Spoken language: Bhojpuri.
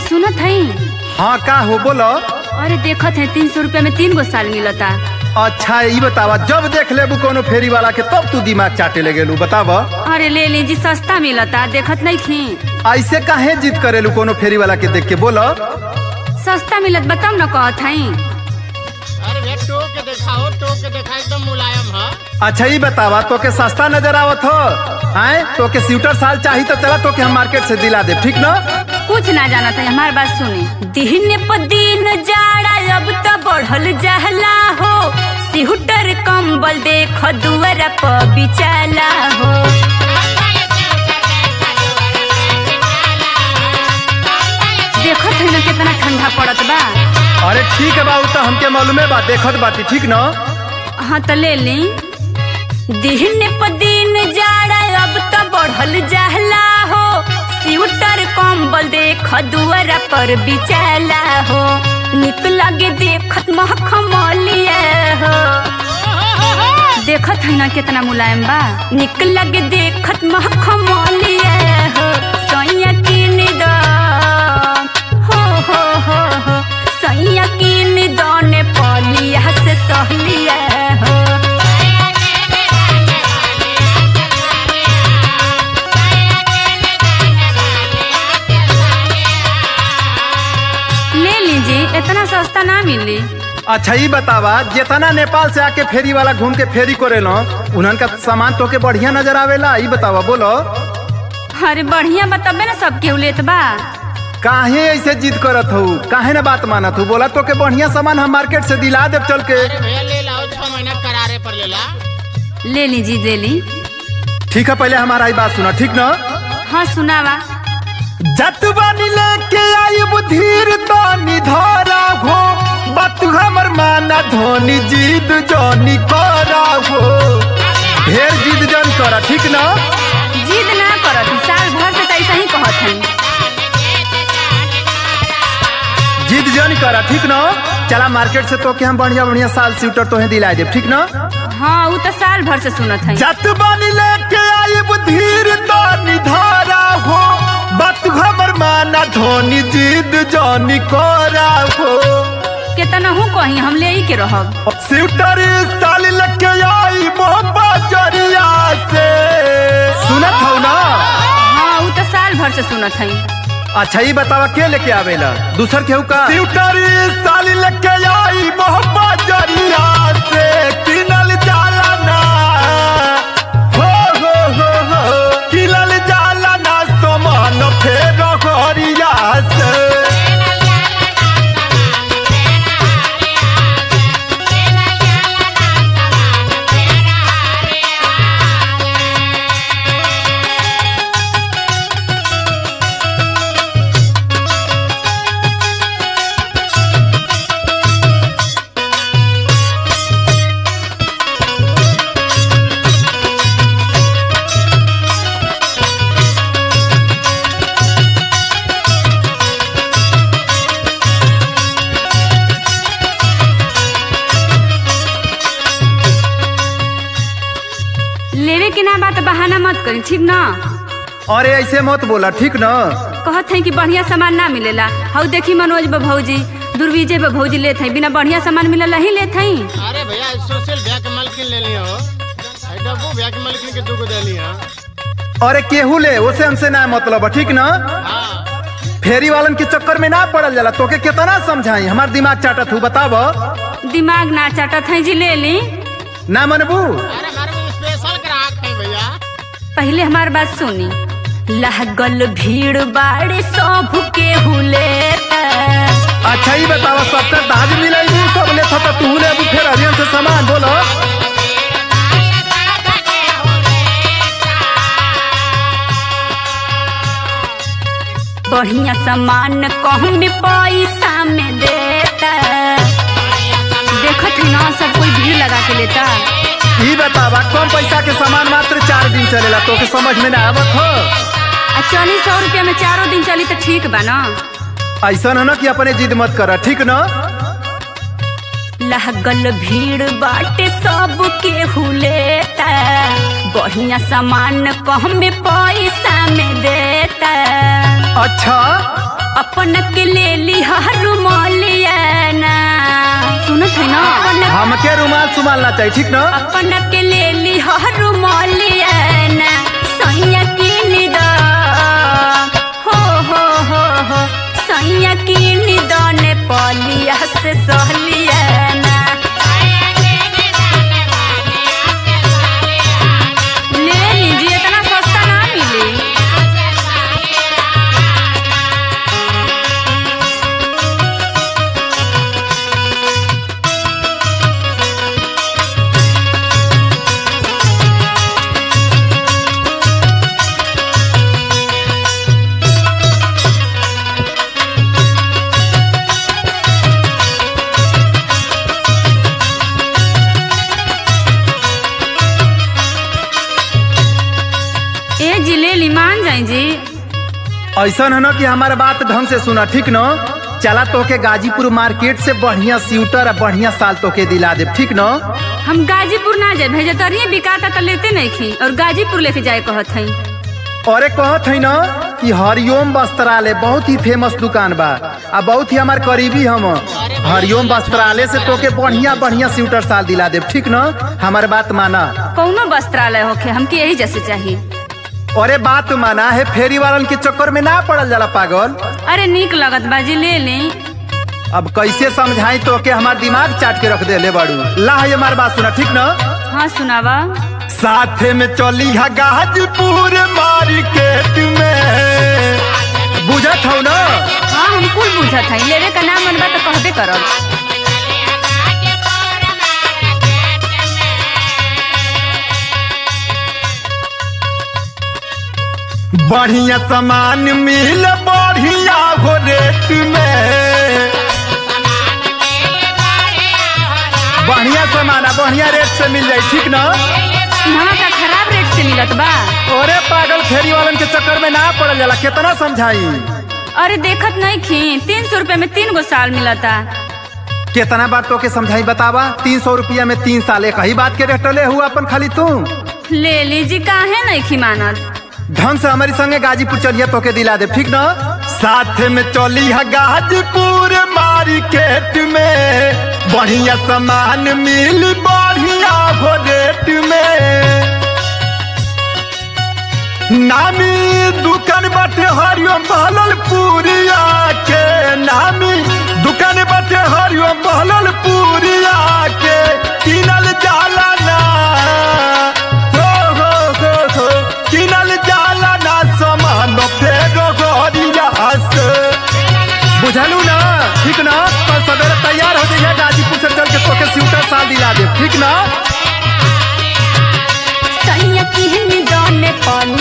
सुनत हई हाँ का हो बोलो अरे देखत है तीन सौ रुपया में तीन गो साल मिलता अच्छा ई बतावा जब देख लेबू कोनो फेरी वाला के तब तू दिमाग चाटे ले गेलू बताव अरे ले लीजिए सस्ता मिलता देखत नहीं थी ऐसे काहे जिद करेलू कोनो फेरी वाला के देख के बोलो सस्ता मिलत बताऊ न कहत हई अरे भैया टोक के दिखाओ टोक के देखा एकदम मुलायम है अच्छा ई बतावा तो के सस्ता नजर आवत हो आए तो के स्यूटर साल चाही तो चला तो के हम मार्केट से दिला दे ठीक ना कुछ ना जानत है हमार बात सुनी दिन प दिन जाड़ा अब तो बढ़ल जहला हो सिहुटर कंबल देख दुआरा प बिचाला हो देखत है ना कितना ठंडा पड़त बा अरे ठीक है बाबू तो हमके मालूमे बा देखत बाटी ठीक ना हाँ तो ले ली दिन प दिन जाड़ा अब तो बढ़ल जहला हो स्वेटर कंबल देख दुआरा पर बिचाला हो निक लगे देखत महकमलिया हो देखत है ना कितना मुलायम बा निक लगे देखत महकमलिया हो सैया किन दो हो हो हो हो सैया किन दने पलिया से सहलिया हो ले लीजिए इतना सस्ता ना मिली अच्छा ई बतावा जितना नेपाल से आके फेरी वाला घूम के फेरी करेलो उन्हन का सामान तो के बढ़िया नजर आवेला ई बतावा बोलो अरे बढ़िया बताबे ना सब केहू लेत बा काहे ऐसे जिद करत हो काहे ना बात मानत हो बोला तो के बढ़िया सामान हम मार्केट से दिला देब चल के अरे भैया ले लाओ छह महीना करारे पर ले ला ले लीजिए ले ली ठीक है पहले हमारा ई बात सुना ठीक ना हाँ सुनावा जतवानी लेके आई बुधीर तो निधारा हो बात हमर माना धोनी जीद जोनी करा हो ढेर जिद जन करा ठीक ना जिद ना करत ही, साल भर से तो ऐसा ही कहत हई जिद जन करा ठीक ना चला मार्केट से तो के हम बढ़िया बढ़िया साल स्वेटर तोहे दिलाए देब ठीक ना हाँ वो तो साल भर से सुनत हई जतवानी लेके आई बुधीर तो निधारा हो बात हमर माना धोनी जीद जोनी करा हो केतना हूँ कहीं हम ले ही के रहब स्वेटर साल लेके आई मोहब्बा जरिया से सुनत हो ना हाँ वो तो साल भर से सुनत हई अच्छा ये बतावा के लेके आवेला दूसर केहू का स्वेटर साल लेके आई मोहब्बा जरिया से किनल जाला ना हो हो हो हो किनल जाला ना समान फेर घरिया से लेवे के ना बात बहाना मत करी ठीक ना अरे ऐसे मत बोला ठीक ना कहत हई कि बढ़िया सामान ना मिलेला हऊ देखी मनोज बा भौजी दुर्विजय बा भौजी लेत हई बिना बढ़िया सामान मिलेला ही लेत हई अरे भैया सोशल भैया के मलकिन ले लियो आई डब्बू भैया के मलकिन के दूगो दे लिया अरे केहू ले उसे हमसे ना मतलब ठीक ना हाँ फेरी वालन के चक्कर में ना पड़ल जाला तोके कितना समझाई हमार दिमाग चाटत हूँ बताब दिमाग ना चाटत हई जी ले ली ना मनबू अरे हमारे में स्पेशल ग्राहक है भैया पहले हमार बात सुनी लागल भीड़ बाड़े सब के हुलेता अच्छा ही बतावा सबका दाज मिलाई दू सब ले था तू ले अभी फिर हरियन से सामान बोलो बढ़िया सामान कम पैसा में देता देखत ही ना सब कोई भीड़ लगा के लेता ई बतावा कम पैसा के सामान मात्र चार दिन चलेला तोके समझ में ना आवत हो आ चली सौ रुपया में चारों दिन चली तो ठीक बा ना ऐसा न कि अपने जिद मत कर ठीक न लागल भीड़ बाटे सब के हुलेता बढ़िया सामान कम पैसा में देता अच्छा अपन के ले ली रुमालिया ना सुनत है ना अपन हमके रुमाल सुमाल ना चाहिए ठीक ना अपन के ले ली रुमालिया ना सैया की द हो हो हो हो सैया की निदने पलिया से सहलिया ना ले लीजिए इतना सस्ता ना मिली ए जी ले ली मान जाए जी ऐसा है ना कि हमारे बात ढंग से सुना ठीक ना चला तो के गाजीपुर मार्केट से बढ़िया स्वेटर और बढ़िया साल तो के दिला दे ठीक ना हम गाजीपुर ना जाए भेजे तरिए बिकाता तो लेते नहीं खी और गाजीपुर लेके जाए कहत हई अरे कहत है ना कि हरिओम वस्त्रालय बहुत ही फेमस दुकान बा आ बहुत ही हमार करीबी हम हरिओम वस्त्रालय से तोके बढ़िया बढ़िया स्वेटर साल दिला दे ठीक ना हमारे बात माना कौनो वस्त्रालय होखे हमके यही जैसे चाहिए अरे बात माना है फेरी वालन के चक्कर में ना पड़ल जाला पागल अरे निक लगत बाजी ले ली अब कैसे समझाई तो के हमार दिमाग चाट के रख दे ले बाड़ू ला है हमार बात सुना ठीक ना हाँ सुनावा साथे में चली है गाजीपुर मार्केट में बुझत हो ना हाँ हम कुल बुझत हई लेवे का नाम मनबा तो कहबे करब बढ़िया सामान मिल बढ़िया हो रेट में बढ़िया सामान आ बढ़िया रेट से मिल जाए ठीक ना यहाँ का खराब रेट से मिलत बा अरे पागल फेरी वालन के चक्कर में ना पड़ल जाला कितना समझाई अरे देखत नहीं खी तीन सौ रुपए में तीन गो साल मिलता कितना बार तो के समझाई बतावा तीन सौ रुपया में तीन साल एक ही बात के रेट ले हुआ अपन खाली तू ले लीजी काहे नहीं खी मानत ढंग से हमारी संगे गाजीपुर चलिए तो के दिला दे ठीक ना साथ में चली है गाजीपुर मार्केट में बढ़िया सामान मिल बढ़िया हो रेट में नामी दुकान बाटे हरिओम बहलल पूरिया के नामी दुकान बाटे हरिओम बहलल पूरिया के किनल जाला ना हो हो हो हो किनल जाला ना सामान फेरो गरिया से बुझलू ना ठीक ना कल सवेरे तैयार हो जाइए गाजीपुर से चल के तोके स्वेटर साल दिला दे ठीक ना सैया की निदने पलिया